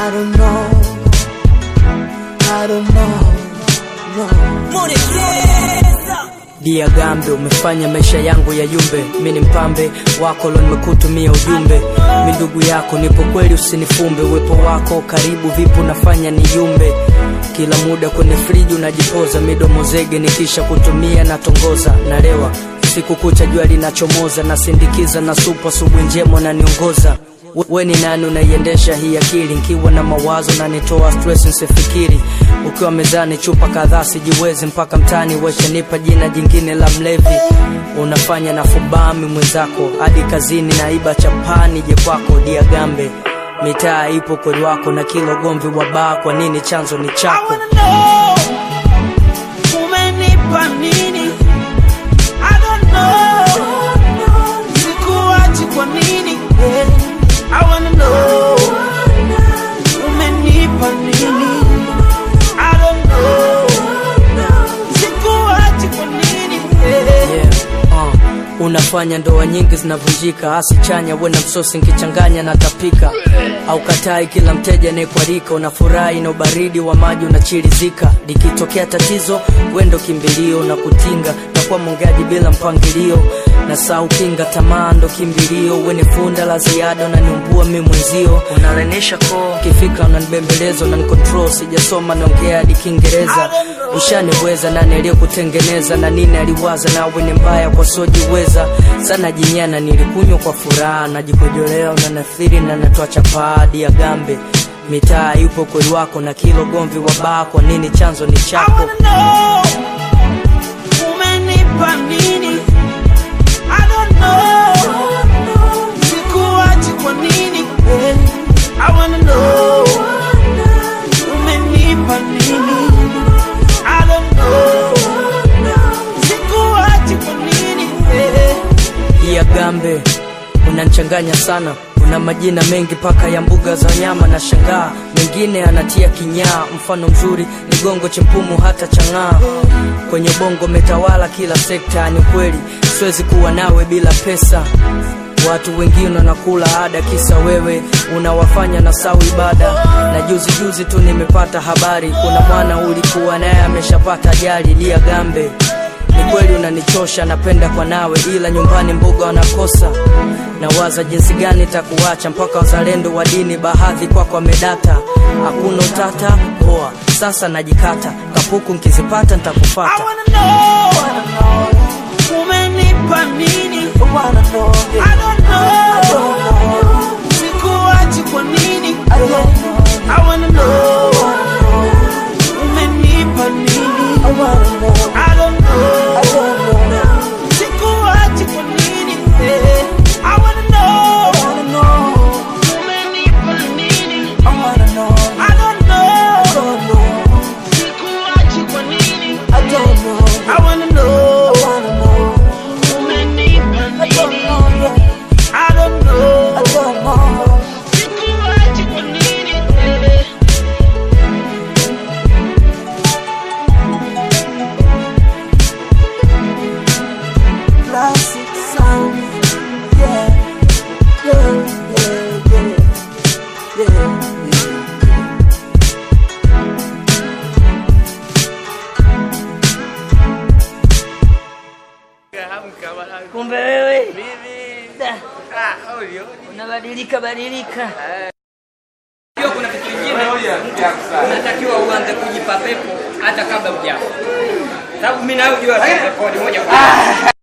I don't know. I don't know. No. Dia Gambe, umefanya maisha yangu ya yumbe. Mi ni mpambe wako lo, nimekutumia ujumbe. Mi ndugu yako, nipo kweli, usinifumbe. Uwepo wako karibu, vipo nafanya ni yumbe. Kila muda kwenye friji unajipoza, midomo zege, nikisha kutumia natongoza, nalewa siku kucha, jua linachomoza, nasindikiza na supu, asubuhi njema naniongoza We- we ni nani unaiendesha hii akili nkiwa na mawazo na nitoa stress nsifikiri ukiwa mezani chupa kadhaa sijiwezi mpaka mtani weshanipa jina jingine la mlevi unafanya na fubami mwenzako hadi kazini naiba chapani je kwako diagambe mitaa ipo kweli wako na kila ugomvi wa baa kwa nini chanzo ni I chako wanna know. Umenipa nini? I don't know. Sikuachi kwa nini? I wanna know. Umenipa nini? I don't know. Sikuachi kwa nini? yeah, uh. unafanya ndoa nyingi zinavunjika hasi chanya we na msosi nkichanganya na tapika au katai kila mteja anayekualika unafurahi na ubaridi wa maji unachirizika likitokea tatizo wendo kimbilio na kutinga nakuwa mongeaji bila mpangilio na saa ukinga tamaa ndo kimbilio wene funda la ziada unaniumbua mi mwenzio unalenisha koo kifikra unanibembeleza unanikontrol sijasoma naongea hadi kiingereza ushaniweza nani aliyekutengeneza na nini aliwaza nawe ni mbaya kwa sojiweza sana jinyana nilikunywa kwa furaha najikojolea unanathiri na natoa chapadi ya gambe mitaa yupo kweli wako na kilo gomvi wa baa kwa nini chanzo ni I chako wanna know. Umenipa nini? I don't know. Sikuachi kwa nini? I wanna know. Umenipa nini? I don't know. Sikuachi kwa nini? ya gambe unanchanganya sana una majina mengi paka ya mbuga za wanyama na shangaa mengine anatia kinyaa mfano mzuri ni gongo chempumu hata chang'aa kwenye bongo metawala kila sekta ni kweli siwezi kuwa nawe bila pesa watu wengine wanakula ada kisa wewe unawafanya na sau ibada na juzi juzi tu nimepata habari kuna mwana ulikuwa naye ameshapata ajali lia gambe ni kweli unanichosha napenda kwa nawe ila nyumbani mboga wanakosa nawaza jinsi gani takuacha mpaka wazalendo wa dini bahadhi kwako wamedata hakuna utata poa sasa najikata kapuku nkizipata I ntakufata wanna know. Umenipa nini? I don't know. Sikuachi kwa nini? I wanna know. Umenipa nini? I don't know. Sikuachi kwa nini? I wanna know. Umenipa nini? I don't know. Sikuachi kwa nini? I wanna know. Umenipa nini? I don't know. Sikuachi kwa nini? classic sound. Yeah, yeah, yeah, yeah, yeah. kumbe wewe Da, unabadilika badilika Hiyo kuna kitu kingine unatakiwa uanze kujipa pepo hata kabla hujafa sababu mimi nayo jua pepo ni moja kwa moja